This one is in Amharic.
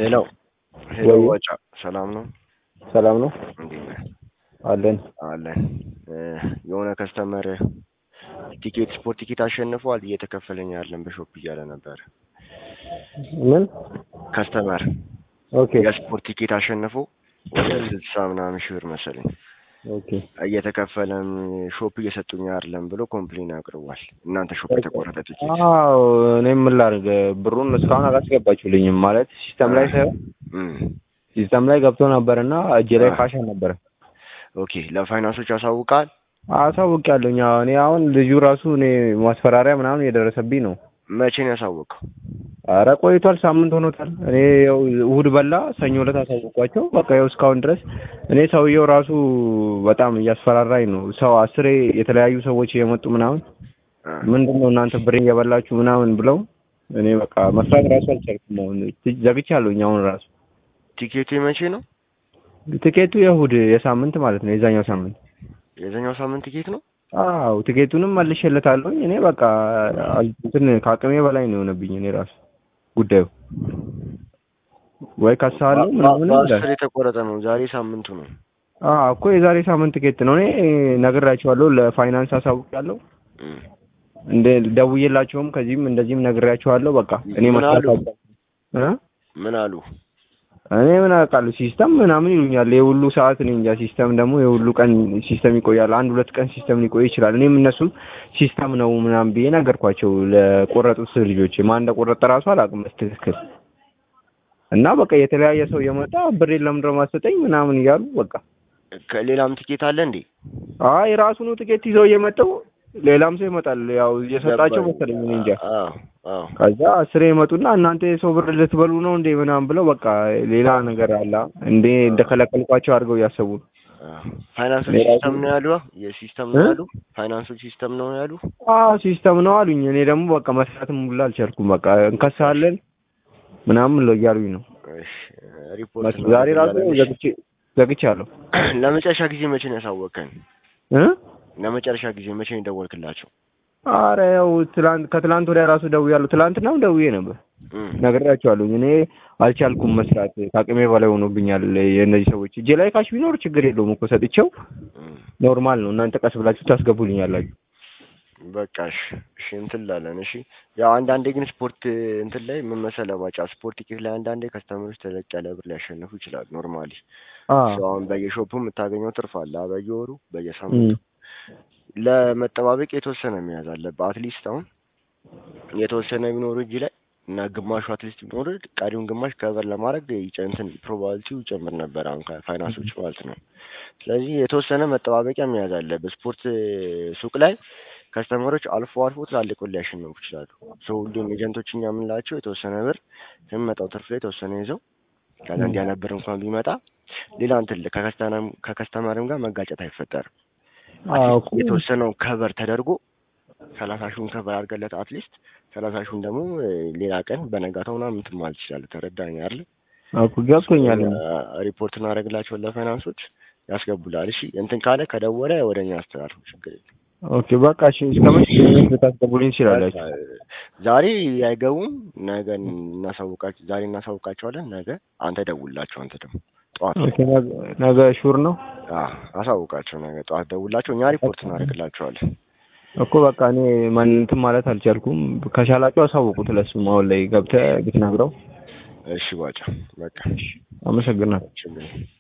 ሄሎ ሄሎ ወይ ዋጫ ሰላም ነው? ሰላም ነው እንዴት ነህ? አለን። አለን እ የሆነ ከስተመር ቲኬት ስፖርት ቲኬት አሸንፏል እየተከፈለኝ ያለን በሾፕ እያለ ነበር። ምን? ከስተመር ኦኬ የስፖርት ቲኬት አሸንፎ ወደ ስልሳ ምናምን ሺህ ብር መሰለኝ ኦኬ እየተከፈለም ሾፕ እየሰጡኝ አይደለም ብሎ ኮምፕሌን አቅርቧል። እናንተ ሾፕ የተቆረጠ ቲኬት አዎ እኔ ምን ላድርግ ብሩን እስካሁን አላስገባችሁልኝም ማለት ሲስተም ላይ ሳይሆን እም፣ ሲስተም ላይ ገብቶ ነበር እና እጄ ላይ አ። ካሽ ነበረ ኦኬ ለፋይናንሶች ያሳውቃል። አሳውቂያለሁኝ አዎ እኔ አሁን ልጁ ራሱ እኔ ማስፈራሪያ ምናምን የደረሰብኝ ነው መቼ ነው ያሳወቀው? አረ ቆይቷል ሳምንት ሆኖታል እኔ ያው እሑድ በላ ሰኞ ዕለት አሳውቋቸው በቃ ያው እስካሁን ድረስ እኔ ሰውየው ራሱ በጣም እያስፈራራኝ ነው ሰው አስሬ የተለያዩ ሰዎች የመጡ ምናምን አ፣ ምንድን ነው እናንተ ብሬን እየበላችሁ ምናምን ብለው እኔ በቃ መስራት ራሱ አልቻልኩም። አሁን ዘግቻለሁኝ። አሁን ራሱ ቲኬቱ መቼ ነው? ትኬቱ የእሑድ የሳምንት ማለት ነው የዛኛው ሳምንት። የዛኛው ሳምንት ቲኬት ነው። አዎ ትኬቱንም መልሼለታለሁኝ። እኔ በቃ አል- እንትን ከአቅሜ በላይ ነው የሆነብኝ። እኔ ራሱ ጉዳዩ ወይ ከሳለሁ ምናምን ይላል። በአስር የተቆረጠ ነው። ዛሬ ሳምንቱ ነው። አዎ እኮ የዛሬ ሳምንት ትኬት ነው። እኔ ነግራቸዋለሁ፣ ለፋይናንስ አሳውቃለሁ። እም። እንደ ደውዬላቸውም ከዚህም እንደዚህም ነግሬያቸዋለሁ። በቃ እኔ ምን መስራት አሉ? አልቻልኩም እ ምን አሉ? እኔ ምን አውቃለሁ ሲስተም ምናምን ይሉኛል። የሁሉ ሰዓት እኔ እንጃ። ሲስተም ደግሞ የሁሉ ቀን ሲስተም ይቆያል። አንድ ሁለት ቀን ሲስተም ሊቆይ ይችላል። እኔም እነሱም ሲስተም ነው ምናምን ብዬ ነገርኳቸው ለቆረጡት ልጆች። ማን እንደቆረጠ ራሱ አላውቅም በትክክል እና በቃ የተለያየ ሰው የመጣ ብሬን ለምንድን ነው የማትሰጠኝ ምናምን እያሉ በቃ ከሌላም ቲኬት አለ እንዴ? አይ ራሱኑ ትኬት ይዘው እየመጣው ሌላም ሰው ይመጣል። ያው እየሰጣቸው ገባኝ። መሰለኝ እኔ እንጃ። አዎ አዎ። ከዛ አስሬ ይመጡና እናንተ የሰው ብር ልትበሉ ነው እንዴ ምናምን ብለው በቃ ሌላ ነገር አለ እንዴ እንደከለከልኳቸው አድርገው እያሰቡ ነው። አዎ። ፋይናንሶች ሌላ ሲስተም ነው ያሉ? የሲስተም ነው እ? ያሉ? ፋይናንሶች ሲስተም ነው ያሉ? አዎ ሲስተም ነው አሉኝ። እኔ ደግሞ በቃ መስራትም ሁላ አልቻልኩም። በቃ እንከሳለን ምናምን ነው እያሉኝ ነው። እሺ ሪፖርት መስ- ዛሬ ራሱ ዘግቼ ዘግቻለሁ ለመጨረሻ ጊዜ መቼ ነው ያሳወቀን? እ ለመጨረሻ ጊዜ መቼ ነው የደወልክላቸው? አረ ያው ትላንት ከትላንት ወዲያ ራሱ ደውያለሁ። ትላንትናም ደውዬ ነበር እም። ነግሬያቸዋለሁኝ። እኔ አልቻልኩም መስራት ከአቅሜ በላይ ሆኖብኛል። የእነዚህ ሰዎች እጄ ላይ ካሽ ቢኖር ችግር የለውም እኮ ሰጥቼው እም። ኖርማል ነው። እናንተ ቀስ ብላችሁ ታስገቡልኛላችሁ። በቃ እሺ እሺ እንትን ላለን እሺ። ያው አንዳንዴ ግን ስፖርት እንትን ላይ ምን መሰለህ ባጫ ስፖርት ቲኬት ላይ አንዳንዴ ከስተመሮች ተለቅ ያለ ብር ሊያሸንፉ ይችላሉ። ኖርማሊ አዎ አሁን በየሾፑ የምታገኘው ትርፍ አለ አ፣ በየወሩ በየሳምንቱ ለመጠባበቅ የተወሰነ መያዝ አለብህ። አትሊስት አሁን የተወሰነ ቢኖር እጅ ላይ እና ግማሹ አትሊስት ቢኖር ቀሪውን ግማሽ ከቨር ለማድረግ ይጨ- እንትን ፕሮባቢሊቲው ይጨምር ነበር። አሁን ከፋይናንሶች ማለት ነው። ስለዚህ የተወሰነ መጠባበቂያ መያዝ አለብህ። ስፖርት ሱቅ ላይ ከስተመሮች አልፎ አልፎ ትላልቅ ብር ሊያሸንፉ ይችላሉ። ሰው ሁሉም ኤጀንቶች እኛ የምንላቸው የተወሰነ ብር ከሚመጣው ትርፍ ላይ የተወሰነ ይዘው ከዛ እንዲህ አይነት ብር እንኳን ቢመጣ ሌላ እንትን ከከስተመርም ከከስተመርም ጋር መጋጨት አይፈጠርም። አዎ አትሊስት የተወሰነው ከቨር ተደርጎ ሰላሳ ሺውን ከቨር አድርገለት አትሊስት ሰላሳ ሺውን ደግሞ እ፣ ሌላ ቀን በነጋታው ምናምን እንትን ማለት ትችላለህ። ተረዳኸኝ አይደል? እኮ ገብቶኛል። ሪፖርት እናደርግላቸውን ለፋይናንሶች ያስገቡላል። እሺ እንትን ካለ ከደወለ ወደ እኛ አስተላልፉ፣ ችግር የለም። ኦኬ በቃ እሺ። እስከ መቼ ድረስ ልታስገቡልኝ ትችላላችሁ? ዛሬ አይገቡም፣ ነገ እናሳውቃቸው። ዛሬ እናሳውቃቸዋለን። ነገ አንተ ደውላቸው። አንተ ደግሞ ጠዋት ኦኬ ነገ- ነገ ሹር ነው አዎ፣ አሳውቃቸው። ነገ ጠዋት ደውላቸው፣ እኛ ሪፖርት እናደርግላቸዋለን። እኮ በቃ እኔ ማን እንትን ማለት አልቻልኩም። ከቻላችሁ አሳውቁት። ለሱም አሁን ላይ ገብተህ ብትነግረው እሺ ባጫ፣ በቃ አመሰግናለሁ። ችግር የለም።